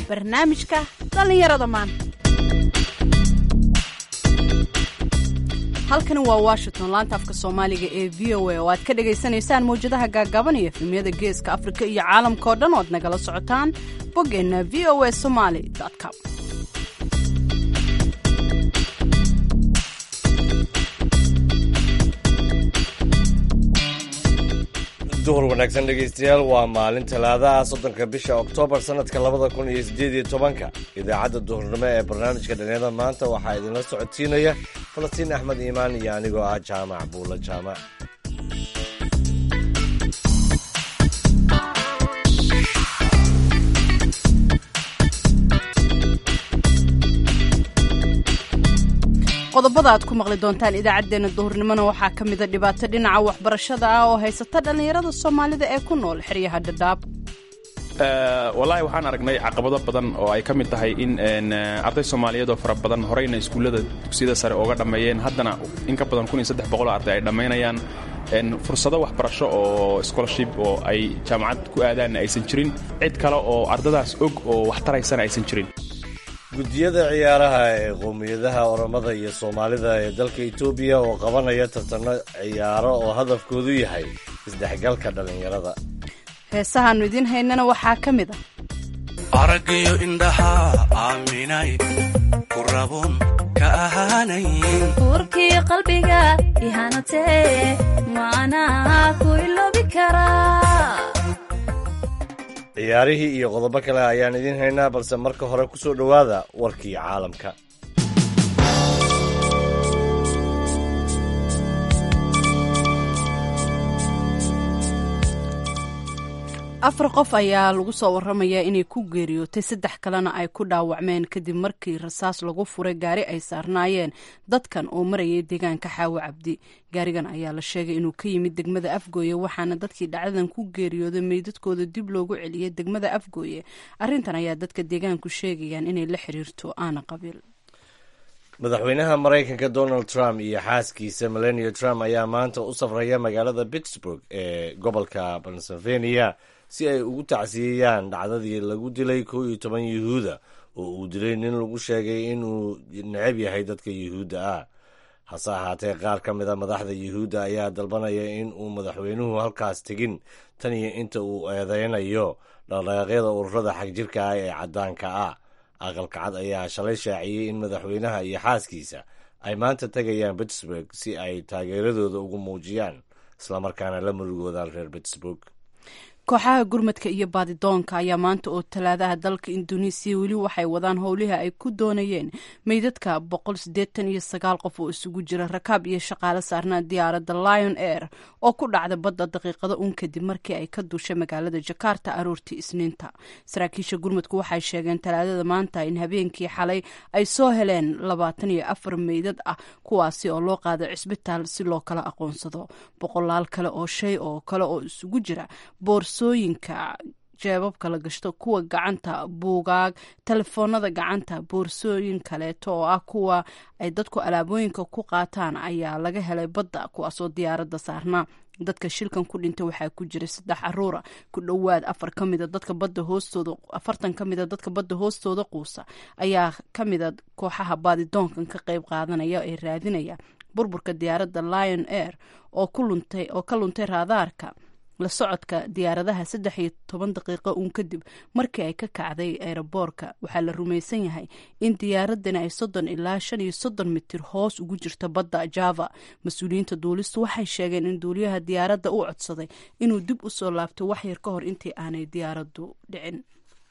barnaamijka dhallinyarada maanta halkani waa washington laanta afka soomaaliga ee v o a oo aad ka dhagaysanaysaan mawjadaha gaagaaban iyo efemyada geeska afrika iyo caalamka oo dhan oo ad nagala socotaan boggeenna v o a somaly com duhur wanaagsan dhegaystayaal waa maalin talaadaha soddonka bisha oktoobar sannadka labada kun iyo siddeed iyo tobanka idaacadda duhurnimo ee barnaamijka dhalinyarada maanta waxaa idinla socodsiinaya falastiin axmed iimaan iyo anigoo ah jaamac buulo jaamac qodobada aad ku maqli doontaan idaacaddeenna duhurnimona waxaa ka mida dhibaato dhinaca waxbarashada ah oo haysata dhallinyarada soomaalida ee ku nool xeryaha dhadhaab wallaahi waxaan aragnay caqabado badan oo ay ka mid tahay in arday soomaaliyeed oo fara badan horeyna iskuullada dugsiyada sare ooga dhammeeyeen haddana in ka badan oo arday ay dhammaynayaan fursado waxbarasho oo scholarship oo ay jaamacad ku aadaanna aysan jirin cid kale oo ardadaas og oo wax taraysana aysan jirin guddiyada ciyaaraha ee qowmiyadaha oromada iyo soomaalida ee dalka etoobiya oo qabanaya tartanno ciyaaro oo hadafkoodu yahay isdhexgalka dhallinyarada heesahaannu idiin haynana waxaa ka mid ah araggiyo indhaha aaminay ku rabun ka ahaanayn uurkii qalbiga ihanatee maanaa ku iloobi karaa ciyaarihii iyo qodobo kale ayaan idiin haynaa balse marka hore ku soo dhowaada warkii caalamka afar qof ayaa lagu soo waramayaa inay ku geeriyootay saddex kalena ay ku dhaawacmeen kadib markii rasaas lagu furay gaari ay saarnaayeen dadkan oo marayay deegaanka xaawo cabdi gaarigan ayaa la sheegay inuu ka yimid degmada afgooye waxaana dadkii dhacdadan ku geeriyooday meydadkooda dib loogu celiyay degmada afgooye arrintan ayaa dadka deegaanku sheegayaan inay la xiriirto aana qabiil madaxweynaha maraykanka donald trump iyo xaaskiisa melania trump ayaa maanta u safraya magaalada pittsburg ee gobolka pennsylvania si ay ugu tacsiyeeyaan dhacdadii lagu dilay kow iyo toban yuhuuda oo uu dilay nin lagu sheegay inuu necab yahay dadka yuhuudda ah hase ahaatee qaar ka mida madaxda yuhuudda ayaa dalbanaya in uu madaxweynuhu halkaas tegin tan iyo inta uu eedeynayo dhaqdhaqaaqyada ururada xagjirka ah ee caddaanka ah aqalka cad ayaa shalay shaaciyey in madaxweynaha iyo xaaskiisa ay maanta tegayaan pittsburg si ay taageeradooda ugu muujiyaan islamarkaana la murugoodaan reer pittsburg kooxaha gurmadka iyo baadidoonka ayaa maanta oo talaadaha dalka induneisiya weli waxay wadaan howlihii ay ku doonayeen meydadka boqol siddeetan iyo sagaal qof oo isugu jira rakaab iyo shaqaale saarnaa diyaaradda lion air oo ku dhacda badda daqiiqado un kadib markii ay ka duushay magaalada jakarta aroortii isniinta saraakiisha gurmadku waxay sheegeen talaadada maanta in habeenkii xalay ay soo heleen labaatan iyo afar meydad ah kuwaasi oo loo qaaday cisbitaal si loo kala aqoonsado boqolaal kale oo shay oo kale oo isugu jira boorsooyinka jeebabka la gashto kuwa gacanta buugaag telefoonada gacanta boorsooyin kaleeto oo ah kuwa ay dadku alaabooyinka ku qaataan ayaa laga helay badda kuwaasoo diyaaradda saarnaa dadka shilkan ku dhintay waxaa ku jira saddex caruura ku dhowaad afar ka mida dadka badda hoostooda afartan ka mida dadka badda hoostooda quusa ayaa ka mida kooxaha baadidoonkan ka qeyb qaadanaya ee raadinaya burburka diyaaradda lion air oo oo ka luntay raadaarka la socodka diyaaradaha saddex iyo toban daqiiqo uun kadib markii ay ka kacday eeraboorka waxaa la rumaysan yahay in diyaaradani ay soddon ilaa shan iyo soddon mitir hoos ugu jirto badda java mas-uuliyiinta duulistu waxay sheegeen in duuliyaha diyaaradda u codsaday inuu dib u soo laabto waxyar ka hor intii aanay diyaaraddu dhicin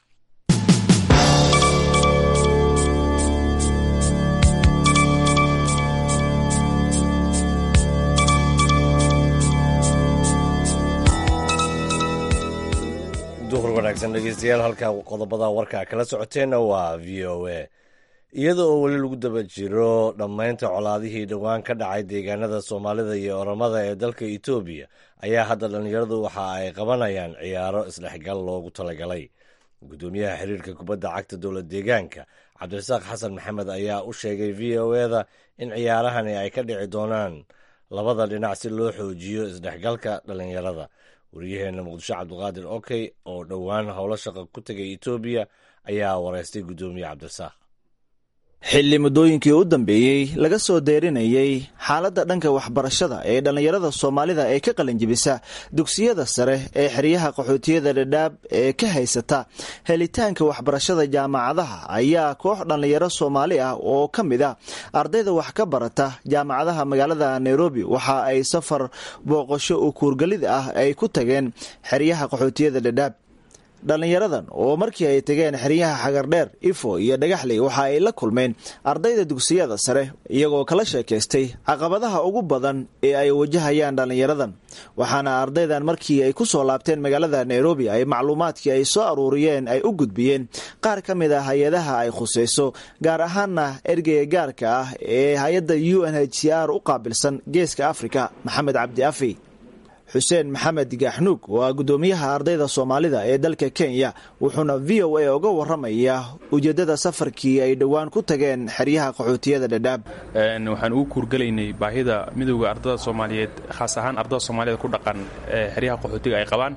duhur wanaagsan dhegeystayaal halka qodobada warka kala socoteenna waa v o a iyada oo weli lagu daba jiro dhammaynta colaadihii dhowaan ka dhacay deegaanada soomaalida iyo oromada ee dalka etoobiya ayaa hadda dhallinyaradu waxa ay qabanayaan ciyaaro isdhexgal loogu talagalay guddoomiyaha xiriirka kubadda cagta dowlad deegaanka cabdirasaaq xasan maxamed ayaa u sheegay v o eda in ciyaarahani ay ka dhici doonaan labada dhinac si loo xoojiyo isdhexgalka dhallinyarada waryaheena muqdisho cabdiqaadir okey oo dhowaan howlo shaqa ku tegay etoobiya ayaa wareystay guddoomiye cabdirasaaq xilli muddooyinkii u dambeeyey laga soo deerinayey xaaladda dhanka waxbarashada ee dhallinyarada soomaalida ee ka qalinjibisa dugsiyada sare ee xeryaha qaxootiyada dhadhaab ee ka haysata helitaanka waxbarashada jaamacadaha ayaa koox dhallinyaro soomaali ah oo ka mid ah ardayda wax ka barata jaamacadaha magaalada nairobi waxa ay safar booqasho u kuurgalid ah ay ku tageen xeryaha qaxootiyada dhadhaab dhallinyaradan oo markii ay tageen xeryaha xagardheer ifo iyo dhagaxley waxa ay la kulmeen ardayda dugsiyada sare iyagoo kala sheekaystay caqabadaha ugu badan ee ay wajahayaan dhallinyaradan waxaana ardaydan markii ay ku soo laabteen magaalada nairobi ay macluumaadkii ay soo aruuriyeen ay u gudbiyeen qaar ka mid ah hay-adaha ay khusayso gaar ahaana ergeyga gaarka ah ee hay-adda u n h c r u qaabilsan geeska afrika maxamed cabdi afi xuseen maxamed gaaxnuug oo ah guddoomiyaha ardayda soomaalida ee dalka kenya wuxuuna v o a uga waramayaa ujeeddada safarkii ay dhowaan ku tageen xeryaha qaxootiyada dhadhaab waxaan ugu kuurgelaynay baahida midowda ardada soomaaliyeed khaas ahaan ardada soomaaliyeed ku dhaqan ee xeryaha qaxootiga ay qabaan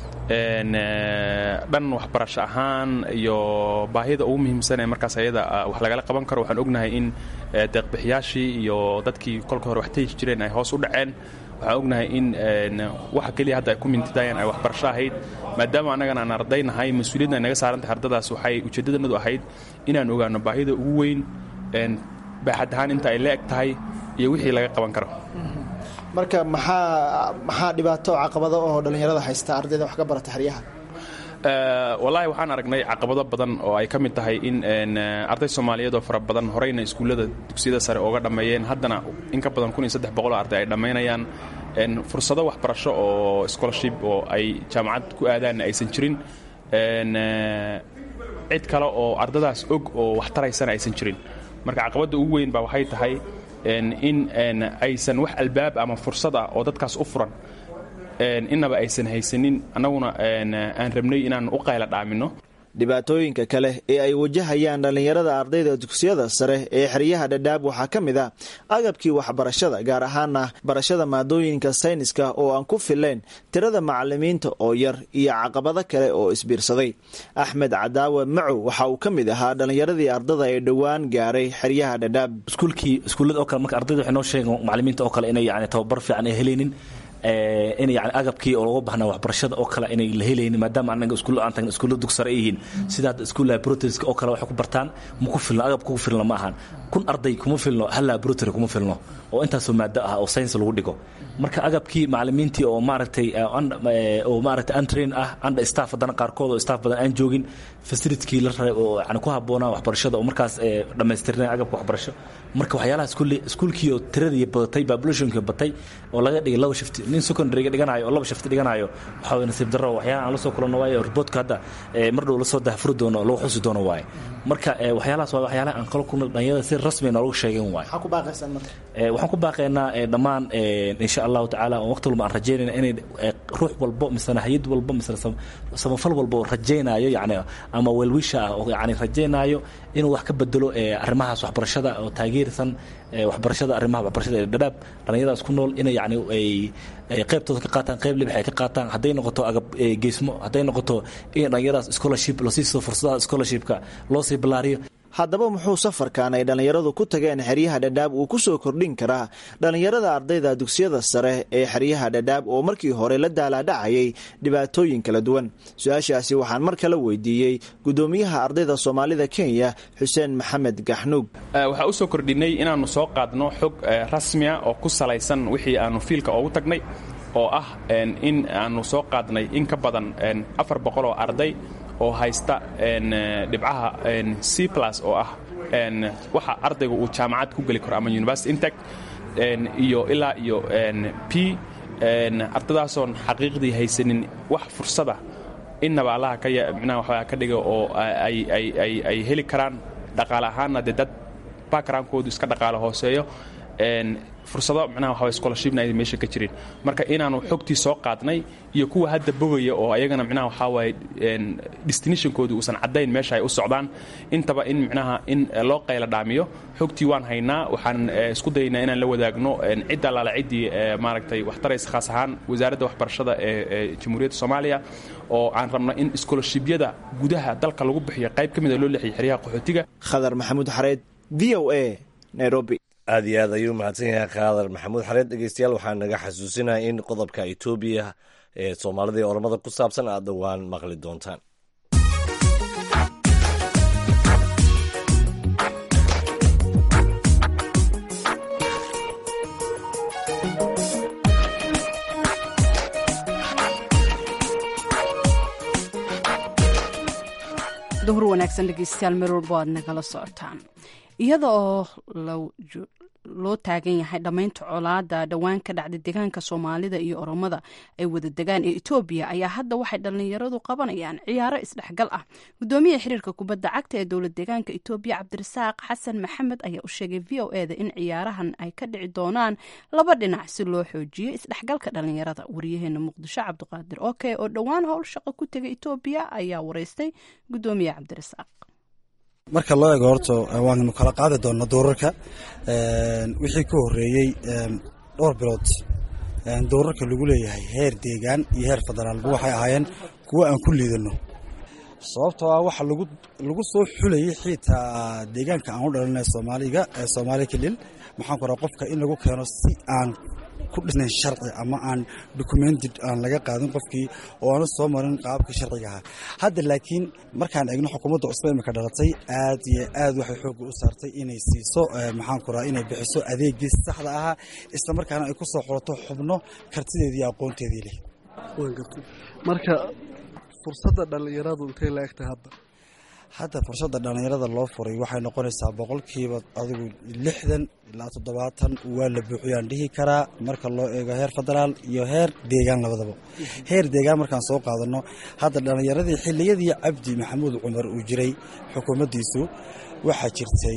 dhan waxbarasho ahaan iyo baahida ugu muhiimsan ee markaas ayada wax lagala qaban karo waxaan ognahay in deeqbixiyaashii iyo dadkii kolka hore wax tegi jireen ay hoos u dhaceen waxaan ognahay in waxa keliya hadda ay ku mintidayaan ay waxbarasho ahayd maadaama annagana aan ardaynahay mas-uuliyadna ay naga saarantahay ardadaas waxay ujeedadanadu ahayd inaan ogaano baahida ugu weyn baaxad ahaan inta ay la eg tahay iyo wixii laga qaban karo marka maxaa maxaa dhibaato caqabado oo dhallinyarada haysta ardayda wax ka barata xeryaha wallaahi waxaan aragnay caqabado badan oo ay ka mid tahay in arday soomaaliyeed oo fara badan horeyna iskuullada dugsiyada sare ooga dhammeeyeen haddana in ka badan kun iyo saddex boqol oo arday ay dhammaynayaan fursado waxbarasho oo scholarship oo ay jaamacad ku aadaanna aysan jirin cid kale oo ardadaas og oo wax taraysana aysan jirin marka caqabadda ugu weyn baa waxay tahay in aysan wax albaab ama fursad ah oo dadkaas u furan innaba aysan haysanin annaguna aan rabnay inaan u qayla dhaamino dhibaatooyinka kale ee ay wajahayaan dhallinyarada ardayda dugsiyada sare ee xeryaha dhadhaab waxaa ka mid ah agabkii waxbarashada gaar ahaana barashada maadooyinka sayniska oo aan ku filayn tirada macalimiinta oo yar iyo caqabado kale oo isbiirsaday axmed cadaawe macow waxa uu ka mid ahaa dhallinyaradii ardada ee dhowaan gaaray xeryaha dhadhaab iskuulkii iskuullada oo kale marka ardayda waxay noo sheegeen macalimiinta oo kale inay yani tababar fiican ay helaynin in yani agabkii oo looga bahnaa waxbarashada oo kale inay la helaynin maadaama anaga iskuulla aan tagna iskuulla dugsare ay yihiin sida hadda iskuul laboratories oo kale waxay ku bartaan ma ku filno agab kugu filno ma ahan kun arday kuma filno hal laboratory kuma filno oo intaasoo maado ah oo science lagu dhigo marka agabkii macalimiintii oo maaragtay oo maaragtay antrain ah anda staff haddana qaarkood oo staff badan aan joogin facilitikii la rabay oo yani ku habboonaa waxbarashada oo markaas dhammaystirnay agabka waxbarasho marka waxyaalaha iskuulle iskuulkii oo tiradii badatay populationkii batay oo laga dhigay laba shifti nin secondaryga dhiganayo oo laba shifti dhiganayo waxaa way nasiib darro waxyaalaha aan la soo kulanno waaye reportka hadda mar dhow la soo dahfuri doono lagu xusi doono waaye marka waxyaalahaas waa waxyaalaha aan kala kulno dhalinyarada si rasmi noogu sheegeen waaye maxaa ku baaqaysaan marka waxaan ku baaqaynaa dhammaan insha allahu tacaala oo waqti walba aan rajaynayna inay ruux walbo misena hay-ad walbo misena samafal walba oo rajaynayo yani ama welwisha ah oo yani rajaynaayo inuu wax ka bedelo arrimahaas waxbarashada oo taageersan waxbarashada arrimaha waxbarashada ee dhadhaab dhallinyaradaas ku nool inay yani ay qaybtooda ka qaataan qayb libx ay ka qaataan hadday noqoto agab geesmo hadday noqoto in dhallinyaradaas scholarship lasiiso fursadaha scholarshipka loo sii ballaariyo haddaba muxuu safarkan ay dhallinyaradu ku tageen xeryaha dhadhaab uu ku soo kordhin karaa dhallinyarada ardayda dugsiyada sare ee xeryaha dhadhaab oo markii hore la daalaadhacayay dhibaatooyin kala duwan su-aashaasi waxaan mar kale weydiiyey guddoomiyaha ardayda soomaalida kenya xuseen maxamed gaxnuug waxaa u soo kordhinay inaannu soo qaadno xog rasmiya oo ku salaysan wixii aannu fiilka oogu tagnay oo ah in aannu soo qaadnay in ka badan afar boqol oo arday oo haysta dhibcaha c plus oo ah waxa ardayga uu jaamacad ku geli karo ama university intec iyo ilaa iyo p ardadaasoon xaqiiqdii haysanin wax fursada innaba allaha ka micnaha waxbaa ka dhiga oo ay heli karaan dhaqaale ahaanna dee dad backgroundkoodu iska dhaqaale hooseeyo fursado micnaha waxaa scholarshipna ay meesha ka jirin marka inaanu xogtii soo qaadnay iyo kuwa hadda bogaya oo ayagana micnaha waxaa waaye destinationkooda uusan caddayn meesha ay u socdaan intaba in micnaha in loo qayla dhaamiyo xogtii waan haynaa waxaan isku dayaynaa inaan la wadaagno cid allaala ciddii maaragtay waxtaraysa khaas ahaan wasaaradda waxbarashada ee jamhuuriyadda soomaaliya oo aan rabno in scholarshibyada gudaha dalka lagu bixiyo qayb ka mida loo leexiyo xeryaha qaxootiga khadar maxamuud xareed v o a nairobi aad iyo aad ayuu mahadsan yahay khadar maxamuud xareed dhegeystayaal waxaa naga xasuusinaya in qodobka etoobiya ee soomaalida iyo ormada ku saabsan aad dhowaan maqli doontaan duhur wanaagsan dhegeystayaal meel walbo aad nagala socotaan iyada oo loo taagan yahay dhammaynta colaada dhowaan ka dhacda deegaanka soomaalida iyo oromada ay wada degaan ee etoobiya ayaa hadda waxay dhallinyaradu qabanayaan ciyaaro isdhexgal ah gudoomiyaha xiriirka kubadda cagta ee dowlad deegaanka etoobiya cabdirasaaq xasan maxamed ayaa u sheegay v o eda in ciyaarahan ay ka dhici doonaan laba dhinac si loo xoojiyo isdhexgalka dhallinyarada wariyaheena muqdisho cabdiqaadir oke oo dhowaan howl shaqo ku tegay etoobiya ayaa wareystay gudoomiyaha cabdirasaaq marka loo eego horta waanu kala qaadi doonaa doorarka wixii ka horeeyey dhowr bilood doorarka lagu leeyahay heer deegaan iyo heer federaalba waxay ahaayeen kuwo aan ku liidano sababtoo ah waxa lagu soo xulayay xiitaa deegaanka aan u dhalinay soomaaliga soomaali kalil maxaan ku raha qofka in lagu keeno si aan ku dhisnayn sharci ama aan documented aan laga qaadin qofkii oo aanu soo marin qaabkii sharciga ahaa hadda laakiin markaan eegno xukuumadda cusba imika dhalatay aad iyo aad waxay xoogga u saartay inay siiso maxaan ku raha inay bixiso adeegii saxda ahaa isla markaana ay ku soo xulato xubno kartideedii iyo aqoonteedii leh marka fursadda dhallinyaradu intay la egtahay hadda hadda fursadda dhallinyarada loo furay waxay noqonaysaa boqolkiiba adigu lixdan ilaa toddobaatan waa la buuxiyaan dhihi karaa marka loo eego heer federaal iyo heer deegaan labadaba heer deegaan markaan soo qaadano hadda dhallinyaradii xilliyadii cabdi maxamuud cumar uu jiray xukuumaddiisu waxaa jirtay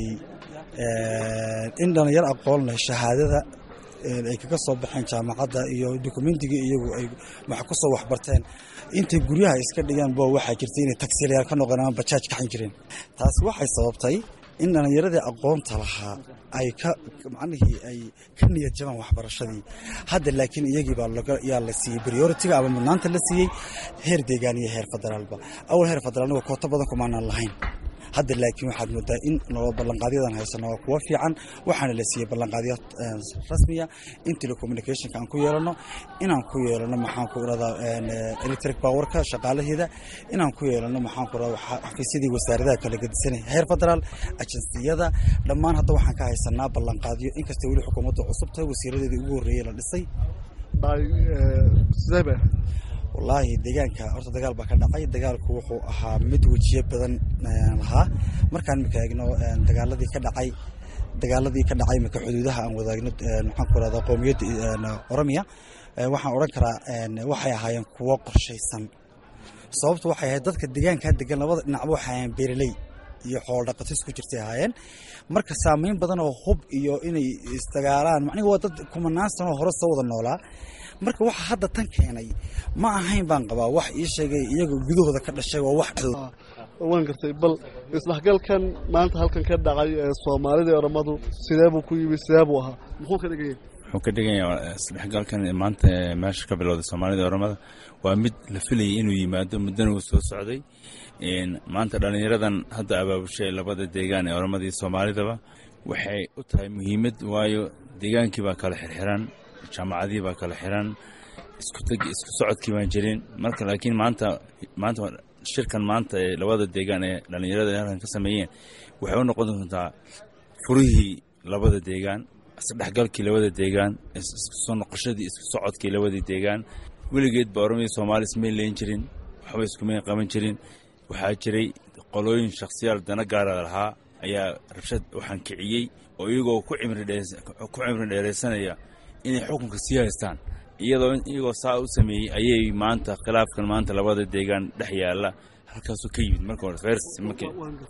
in dhallinyaro aqoon leh shahaadada ay kaga soo baxeen jaamacadda iyo dokumentigii iyagu ay wax ku soo waxbarteen intay guryaha iska dhigeen bo waxaa jirtay inay tagsiilayaal ka noqdeen ama bajaaj kaxan jireen taasi waxay sababtay in dhallinyaradii aqoonta lahaa ay ka macnihii ay ka niyad jabaan waxbarashadii hadda laakiin iyagii baa yaa la siiyey prioritiga ama mudnaanta la siiyey heer deegaan iyo heer federaalba awal heer federaalniga kooto badan kumaanaan lahayn hadda laakiin waxaad moodaa in ballanqaadyadan haysano waa kuwa fiican waxaana la siiyey ballanqaadyo rasmiya in telecommunicationka aan ku yeelano inaan ku yeelano maxaan ku iradaa electric powerka shaqaalaheeda inaan ku yeelano maxaan ku iradaa xafiisyadii wasaaradaha kala gedisanay heer federaal ajansiyada dhammaan hadda waxaan ka haysanaa ballanqaadyo inkastoo weli xukuumadda cusub tahay wasiiradeedii ugu horreeyey la dhisay wallaahi deegaanka horta dagaal baa ka dhacay dagaalku wuxuu ahaa mid wejiyo badan lahaa markaan imika eegno dagaaladii ka dhacay dagaaladii ka dhacay imika xuduudaha aan wadaagno maxaan ku rahdaa qowmiyadda oromiya waxaan odhan karaa waxay ahaayeen kuwo qorshaysan sababtu waxay ahayd dadka deegaankaa degan labada dhinacba waxay ahaayeen beeraley iyo xoolo dhaqatis ku jirtay ahaayeen marka saameyn badan oo hub iyo inay isdagaalaan macnihi waa dad kumanaan sanoo hore soo wada noolaa marka waxa hadda tan keenay ma ahayn baan qabaa wax ii sheegay iyagoo gudahooda ka dhashay waa wax waan gartay bal isdhexgalkan maanta halkan ka dhacay ee soomaalida iyo oramadu sidee buu ku yimi sidee buu ahaa muxuu ka dhigaya wuxuu ka dhigayaa isdhexgalkan maanta meesha ka bilowday soomaalida iyo oramada waa mid la filayay inuu yimaado muddana uu soo socday maanta dhallinyaradan hadda abaabushay labada deegaan ee oramada iyo soomaalidaba waxay u tahay muhiimad waayo deegaankii baa kala xirxiran jaamacadihii baa kala xiran isku socodkii baan jirin marka laakiin maanta maanta shirkan maanta ee labada deegaan ee dhallinyarada halkan ka sameeyeen waxay u noqon doontaa furihii labada deegaan isdhexgalkii labada deegaan soo noqoshadii isku socodkii labadii deegaan weligeed ba oromaya soomaali ismay leyn jirin waxba iskumay qaban jirin waxaa jiray qolooyin shakhsiyaal dana gaara lahaa ayaa rabshad waxaan kiciyey oo iyagoo ku cimri dheeraysanaya inay xukunka sii haystaan iyadoo iyagoo saa u sameeyey ayay maanta khilaafkan maanta labada deegaan dhex yaalla halkaasuu ka yimid marka hore fers markii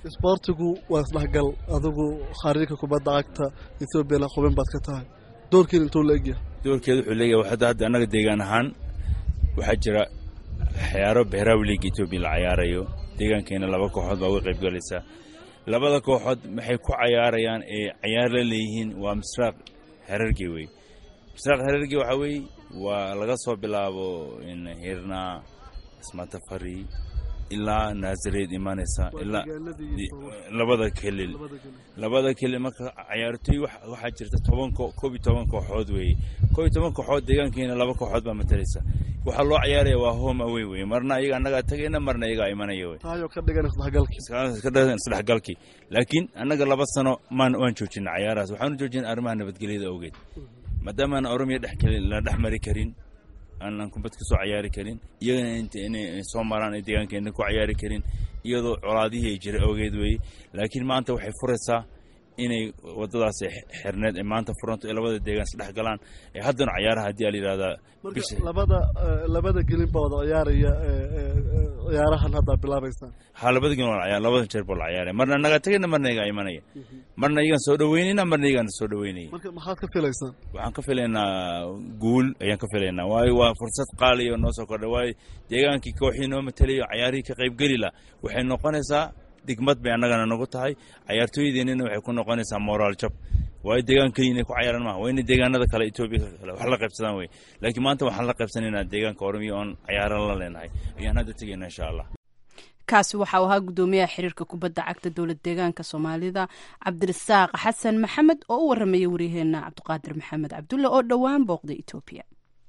isboortigu waa isdhexgal adigu khariirka kubadda cagta ethoobiana xubin baad ka tahay doorkiin intuu la egyahay doorkeeda wuxuu leeyahay hadda hadda annaga deegaan ahaan waxaa jira ciyaaro behraawi liiga etoobiya la cayaarayo deegaankeena laba kooxood baa uga qayb galaysa labada kooxood waxay ku cayaarayaan ee cayaar la leeyihiin waa misraaq herarge wey misraaq herarge waxaa weeye waa laga soo bilaabo hirnaa ismatafari ilaa naasareed imanaysa ilaa labada kelil labada kelil marka cayaartooy waxaa jirta toban koob iyo toban kooxood weeye koob iyo toban kooxood deegaankeena laba kooxood baa matalaysa waxaa loo cayaaraya waa home away weye marna ayaga annagaa tagayna marna ayagaa imanaya wey taayoo ka dhigan isdhexgalkii ka dhigan isdhexgalkii laakiin annaga laba sano maan waan joojina cayaarahaas waxaanu joojina arrimaha nabadgelyada awgeed maadaama aan oromiya dhex la dhex mari karin aanan kubad ka soo cayaari karin iyagana inta inay soo maraan ay deegaankeena ku cayaari karin iyadoo colaadihii ay jira awgeed weeye laakiin maanta waxay furaysaa inay wadadaas xirneed ay maanta furanto ee labada deegaan isdhex galaan ee haddana cayaaraha haddii aa la yidhahdaa marka labada labada gelin baa wada ciyaaraya ciyaarahan haddaa bilaabaysaan ha labada gelin waa la ciyaar labada jeer baa la ciyaaraya marna naga tagayna marna iyagaa imanaya marna iyagaan soo dhaweynayna marna iyagaan soo dhaweynaya marka maxaad ka filaysaan waxaan ka filaynaa guul ayaan ka filaynaa waayo waa fursad qaaliya oo noo soo kordha waayo deegaankii kooxii noo matalayo cayaarihii ka qaybgeli la waxay noqonaysaa digmad bay annagana nagu tahay cayaartooydeennina waxay ku noqonaysaa moraal jab waayo deegaan keliya inay ku cayaaran maha waa inay deegaanada kale etoobiya kale wax la qaybsadaan wey laakiin maanta waxaan la qaybsanaynaa deegaanka oromiya oon cayaaran la leenahay ayaan hadda tegayna insha allah kaasi waxau ahaa guddoomiyaha xiriirka kubadda cagta dowlad deegaanka soomaalida cabdirasaaq xasan maxamed oo u warramaya waryaheena cabdiqaadir maxamed cabdulle oo dhowaan booqday etoobiya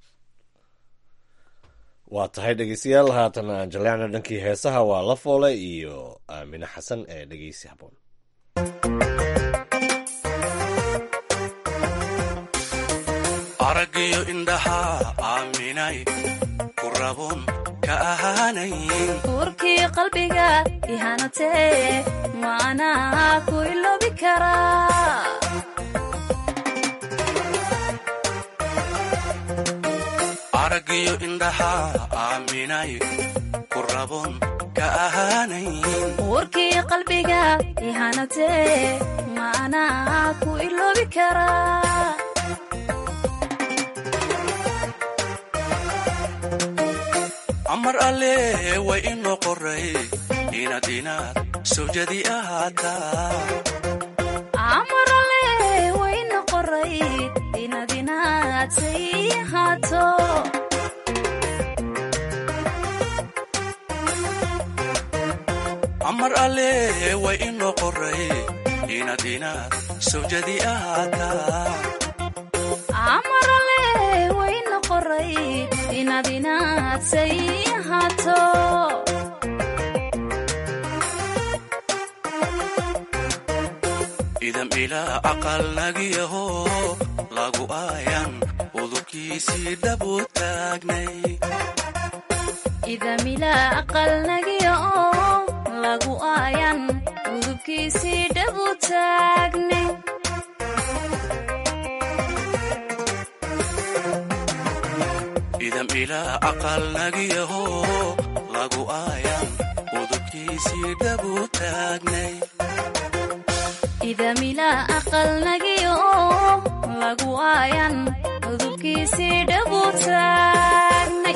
waa tahay dhegeystayaal haatan aan jaleecna dhankii heesaha waa la foole iyo aamine xasan ee dhegeysi haboon araggiyo indhaha aaminay ku rabun ka ahaanayn uurkii qalbiga ihanatee maanaa ku iloobi karaa araggiyo indhaha aaminay ku rabun ka ahaanayn uurkii qalbiga ihanatee maanaa ku iloobi karaa amar alle way inoo qoray inaad inaad sawjadi ahaataa amarale wayna qoray inaad inaad say ahaato amar alle way inoo qoray inaad inaad sawjadi ahaataa amarale wayna qoray inaad inaad say ahaato idam ilaa aqal nagiyaho lagu aayan udubkiisii dhabu taagnay idamila aqal nagiya oo lagu aayan udubkiisii dhabu taagnay idam ilaa aqal nagiyaho lagu aayan udubkiisii dhabu taagnay idamila aqal nagiya oo lagu aayan udubkiisii dhabu taagnay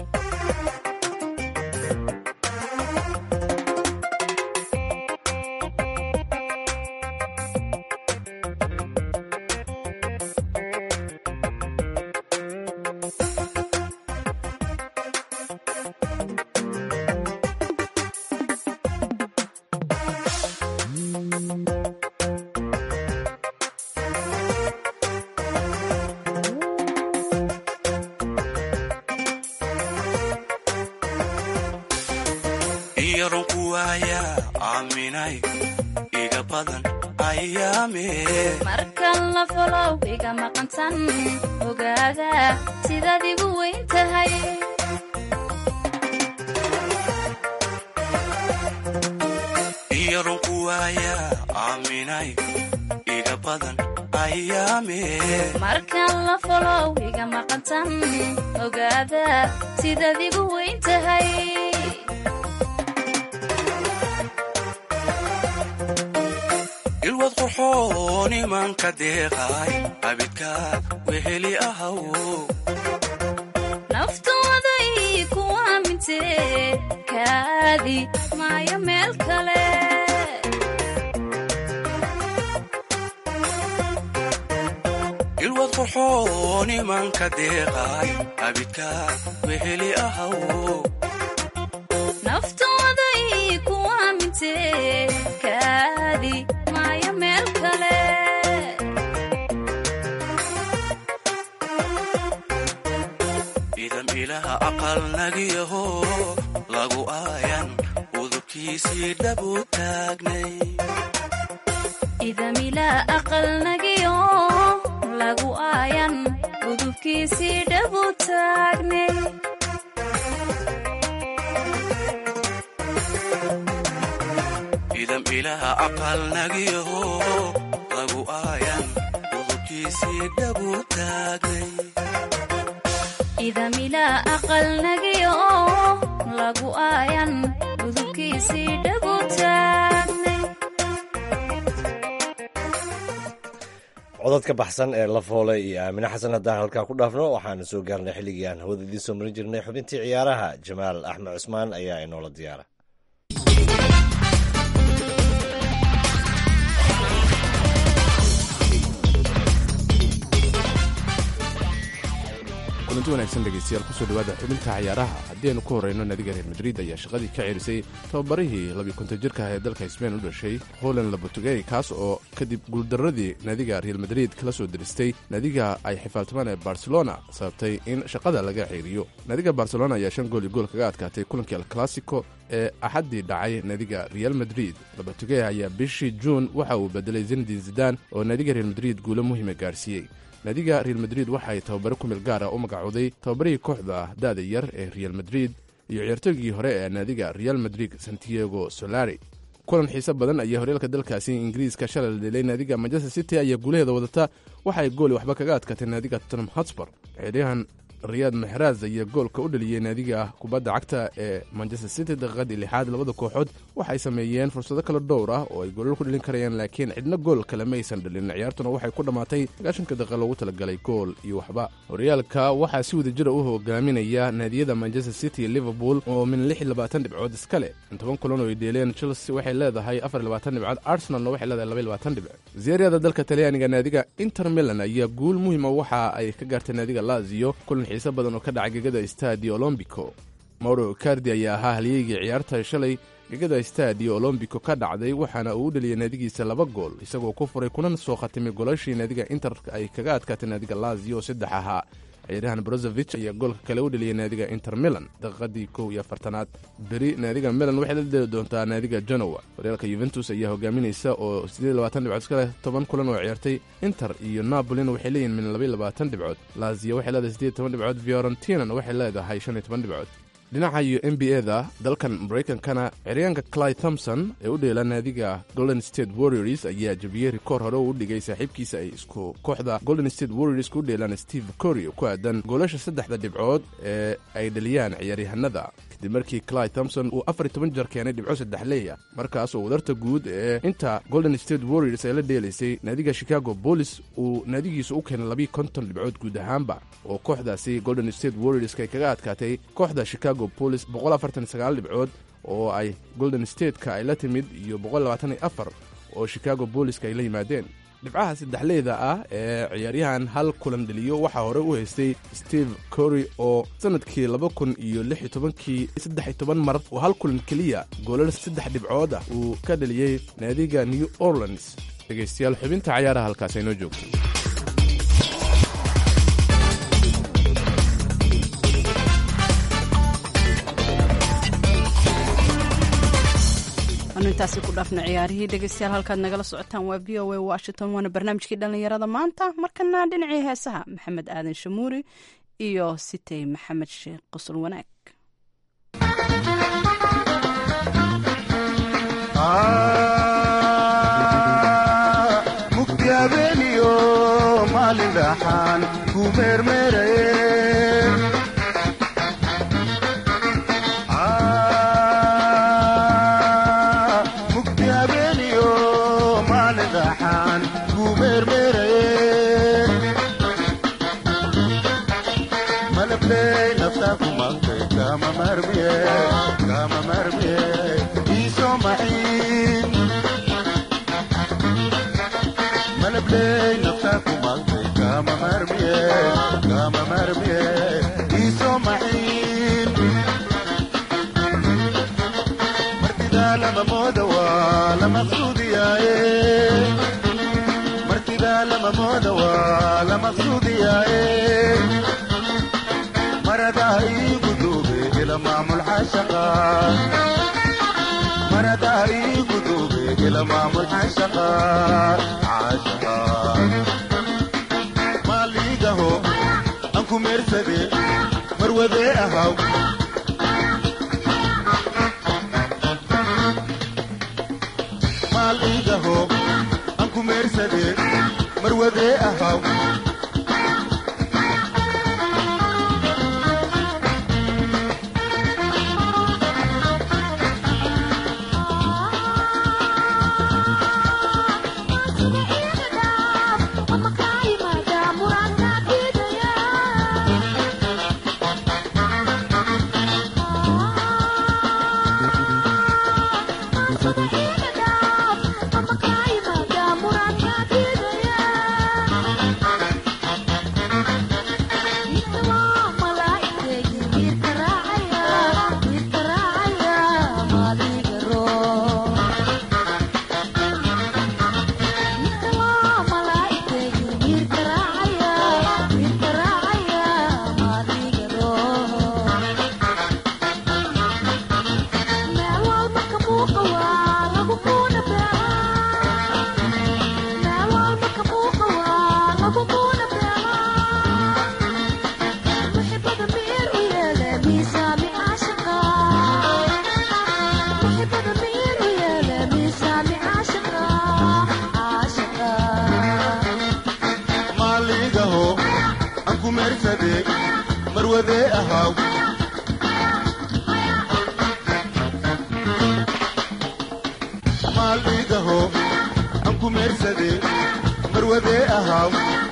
iyaron ku waaya aaminay iga badan ayaamee markan la folow iga maqantan ogaada sidaad igu weyn tahay iyaron ku waaya aaminay iga badan ayaamee markan la folow iga maqantan ogaada sidaad igu weyn tahay ilwad qurxoon imanka deeqay abidka weheli ahaw naftooday ku aamintee kaadi maayo meel kale ilwad qurxoon imanka deeqay abidka weheli ahaw naftooday ku aamintee kaadi maayo meel kale idan ilaha aqal nagiyaho lagu aayan udubkiisii dhabu taagnay idamilaa aqalnagiyo lagu aayan gudubkiisii dhabu taagnay idan ilaha aqal nagiyaho lagu aayan udubkiisii dhabu taagnay idamilaa aqalnagiyo lagu aayan gudubkiisii dhabu taagnay codad ka baxsan ee la foolay iyo aamine xasan haddaan halkaa ku dhaafno waxaana soo gaarnay xilligii aan hawada idiin soo marin jirnay xubintii ciyaaraha jamaal axmed cusmaan ayaa inoola diyaara kulanti wanaagsan dhegeystayaal kusoo dhawaada xubinta ciyaaraha haddii aynu ku horeyno naadiga reer madrid ayaa shaqadii ka ceerisay tababarihii labiyi konton jirka ah ee dalka sbain u dhashay holand labotugey kaas oo kadib guuldaradii naadiga real madrid kala soo diristay naadiga ay xifaaltamaan ee barcelona sababtay in shaqada laga ceeriyo naadiga barcelona ayaa shan gool iyo gool kaga adkaatay kulankii alclassico ee axaddii dhacay naadiga real madrid labotugey ayaa bishii juun waxa uu bedelay zinedin zidan oo naadiga real madrid guulo muhiima gaarsiiyey naadiga real madrid waxay tababaro ku meel gaar ah u magacooday tababarihii kooxda da'da yar ee real madrid iyo ciyaartoygii hore ee naadiga real madrid santiago solari kulan xiise badan ayaa horyaalka dalkaasi ingiriiska shalay la dhelay naadiga manchester city ayaa guulaheeda wadata waxay gooli waxba kaga adkaatay naadiga tottenham hotspur ciyaaryahan riyaad maxraaz ayaa goolka u dhaliyey naadiga kubadda cagta ee manchester city daqiiqadii lixaad labada kooxood waxay sameeyeen fursado kala dhowr ah oo ay goolal ku dhalin karayaan laakiin cidna gool kale maysan dhalin ciyaartuna waxay ku dhammaatay sagaashanka daqiiqa loogu talagalay gool iyo waxba horyaalka waxaa si wada jira u hogaaminaya naadiyada manchester city iyo liverpool oo min lix iyo labaatan dhibcood iska leh toban kulan oo ay dheeleen chelsea waxay leedahay afar iyo labaatan dhibcood arsenalna waxay leedahay laba iyo labaatan dhibc ziyaariyada dalka talyaaniga naadiga inter milan ayaa guul muhiima waxa ay ka gaartay naadiga lazio kulan xiise badan oo ka dhacay gegada stadio olombico mauro cardi ayaa ahaa halyeygii ciyaarta shalay gegada stadio olombico ka dhacday waxaana uu u dheliyay naadigiisa laba gool isagoo ku furay kuna soo khatimay golashii naadiga inter ay kaga adkaatay naadiga lazio saddex ahaa ciyaaryahan brozovich ayaa goolka kale u dheliyay naadiga inter milan daqiiqadii kow iyo afartanaad beri naadiga milan waxay la deli doontaa naadiga genowa horyaalka yuventus ayaa hogaaminaysa oo siddeed labaatan dhibcood iska leh toban kulan oo ciyaartay inter iyo napolina waxay leeyihin min labaiyo labaatan dhibcood lazio waxay leedahay siddeed toban dhibcood fiorentinana waxay leedahay shan iyo toban dhibcood dhinaca iyo n b a-da dalkan maraykankana ciryaanka cly thompson ee u dheela naadiga golden state warriors ayaa jabiyey rikoor hore uu u dhigay saaxiibkiisa ay isku kooxda golden state warriors ku dheelaan steve cory ku aadan goolasha saddexda dhibcood ee ay dhaliyaan ciyaaryahanada kadib markii cly thompson uu afar iyo toban jeer keenay dhibco saddexleeya markaas oo wadarta guud ee inta golden state warriors ay la dheelaysay naadiga chicago bolis uu naadigiisa u keenay labiiyo konton dhibcood guud ahaanba oo kooxdaasi golden state warriorska ay kaga adkaatay kooxda chicago bolis boqol afartan sagaal dhibcood oo ay golden stateka ay la timid iyo boqol labaatan iyo afar oo chicago booliska ay la yimaadeen dhibcaha saddexleyda ah ee ciyaaryahan hal kulan dheliyo waxaa hore u haystay steve cory oo sannadkii laba kun iyo lix iyo tobankii saddex iyo toban mar oo hal kulan keliya goolal saddex dhibcood ah uu ka dheliyey naadiga new orleans dhegaystayaal xubinta cayaaraha halkaas aynoo joogto anu intaasi ku dhaafna ciyaarihii dhegeystayaal halkaad nagala socotaan waa v o a washington waana barnaamijkii dhallinyarada maanta markana dhinacii heesaha maxamed aadan shamuuri iyo sitey maxamed sheekh qosol wanaag mugdi habeeniyo maalin dhaxaan ku meermeeraye mugdi habeeniyo maalin dhaxaan marmiye kama marmiye iso maciin malabley nafta ku maqtay kama marmiye kama marmiye iso maciin martidaa lama mooda waa la maqsuudiyaaye martidaa lama mooda waa la maqsuudiyaaye maradaa iigu duube ila maamul xashaqa maradaa iigu duube ila maamul xashaqa xashaqa maaliigaho aan ku meersade marwadee ahaw maaliigaho aan ku meersade marwadee ahaw maaliigaho aan ku meersade marwadee ahaw maaliigaho aan ku meersade marwadee ahaw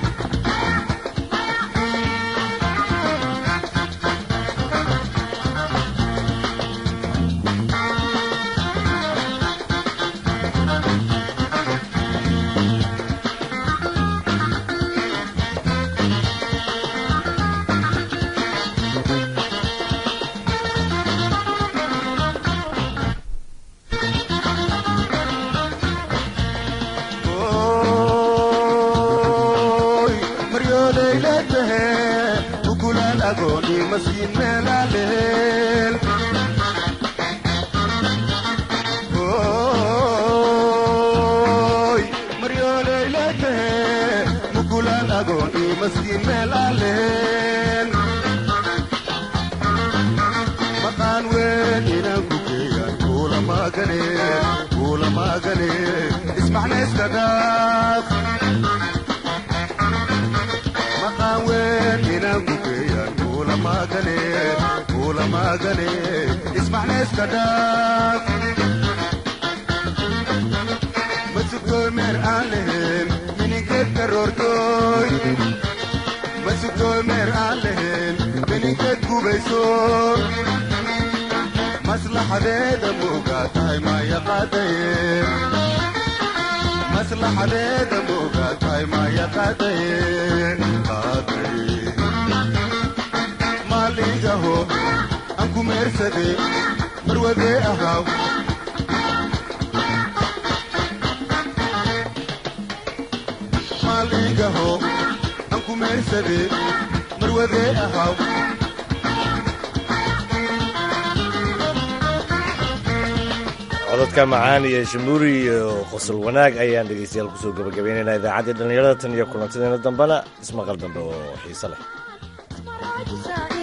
Oy, maryooleyla tahe ukulaan agooni masiin meelaaleel Oy, maryooleyla tahe ukulaan agooni masiin meelaaleel maqaan weyn inaan ku geeyan kuula maagane kuula maagane ismacna iska dhaaf maqaan weyn inaan ku geeyan kuula maagane kuula maagane ismacna iska dhaaf masugtooy meer aan lahayn mininkeed karoortooy masugtooy meer aan lahayn mininkeed gubayso maslaxadeeda moogaa tahay maya qaadaye maslaxadeeda moogaa tahay maya qaadaye qaadaye maaliigaho aan ku meersade marwadee ahaw maaliigaho aan ku meersade marwadee ahaw codadka macaan iyo shamuuri iyo qosol wanaag ayaan dhegeystayaal kusoo gabagabaynaynaa idaacaddii dhallinyarada tan iyo kulantadeena dambena ismaqal dambe oo xiise leh